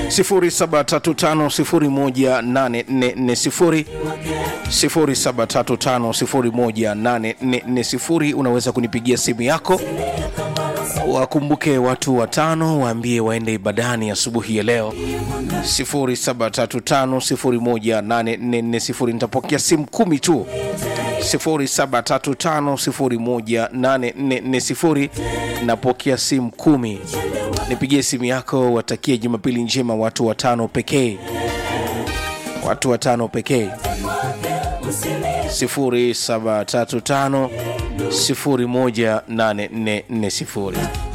0735018440 0735018440 unaweza kunipigia simu yako wakumbuke watu watano waambie waende ibadani asubuhi ya leo 0735018440 nitapokea simu kumi tu 0735018440 napokea simu kumi nipigie simu yako watakie jumapili njema watu watano pekee watu watano pekee 0735 018440